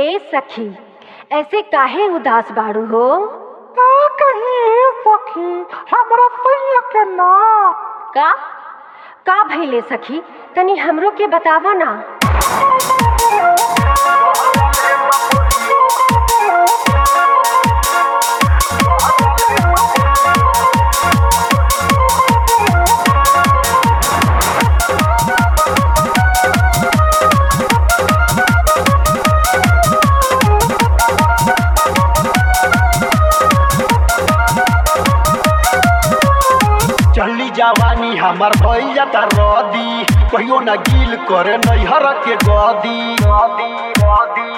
ए सखी ऐसे काहे उदास बाड़ू हो का कही सखी हमरा सैया के ना का का भइले सखी तनी हमरो के बतावा ना चली जवानी हमर भइल जाता रदी कहियो ना गिल करे नैहर के गदी गदी गदी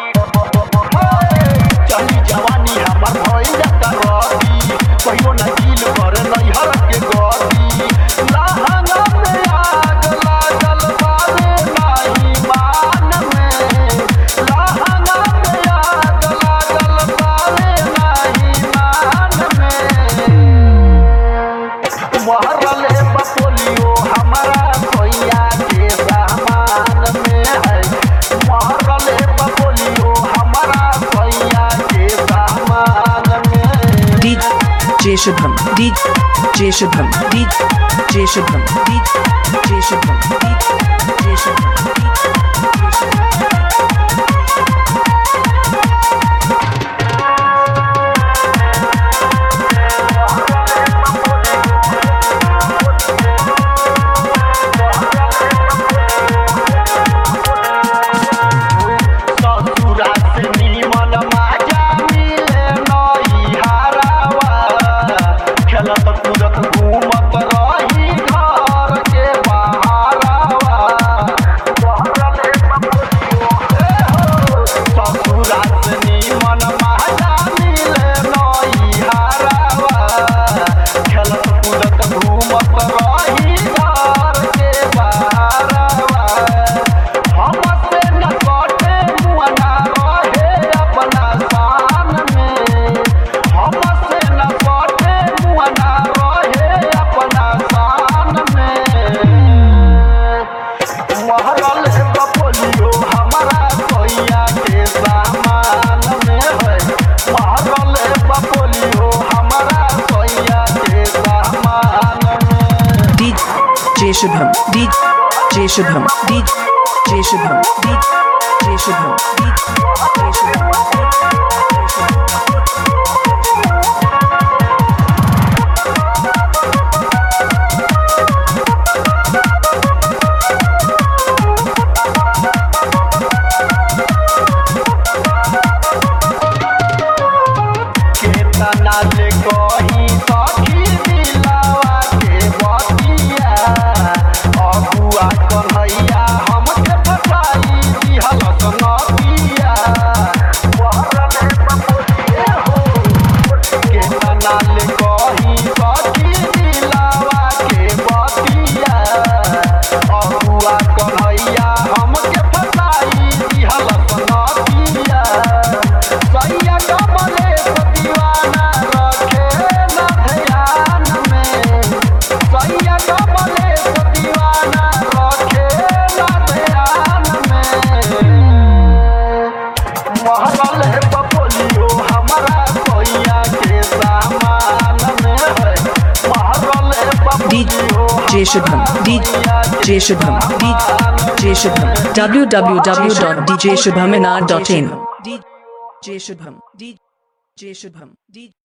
चली जवानी हमर भइल जाता रदी कहियो ना गिल करे नैहर के गदी लहंगा में आग लागल बारे नाही मान में लहंगा में आग लागल बारे नाही मान में महरले बपोलियो हमारा भैया के सामान में है महरले बपोलियो हमारा भैया के सामान में DJ Shubham, DJ Shubham, DJ Shubham, DJ Shubham, DJ Shubham, ससुरा से निमन माजा मिले नई हारावा खेलत कूदत घूमत रही घर के बहारावा ससुरा से निमन माजा मिले नई हारावा खेलत कूदत घूमत रही घर के बहारावा हमसे न कटे मुअना रहे अपना शान में हमसे न कटे मुअना रहे अपना शान में महरल बपोलियो हमारा भैया के सामान में है महरल बपोलियो हमारा भैया के सामान में DJ Shubham, DJ Shubham, DJ Shubham, DJ Shubham, DJ Shubham. केतना ले कही सखी दिलावा के बतिया अगुआ कन्हैया हमके फसाई दिहल नतिया केतना ले कही सखी दिलावा के बतिया अगुआ कन्हैया हमके फसाई दिहल नतिया सैया कमले दीवाना रखे न ध्यान में सैया कमले दीवाना रखे न ध्यान में महरल है बपोलियो हमारा भैया के सामान में है महरल है बपोलियो DJ Shubham, DJ Shubham, DJ Shubham, www.djshubhamina.in DJ Shubham, DJ Shubham, DJ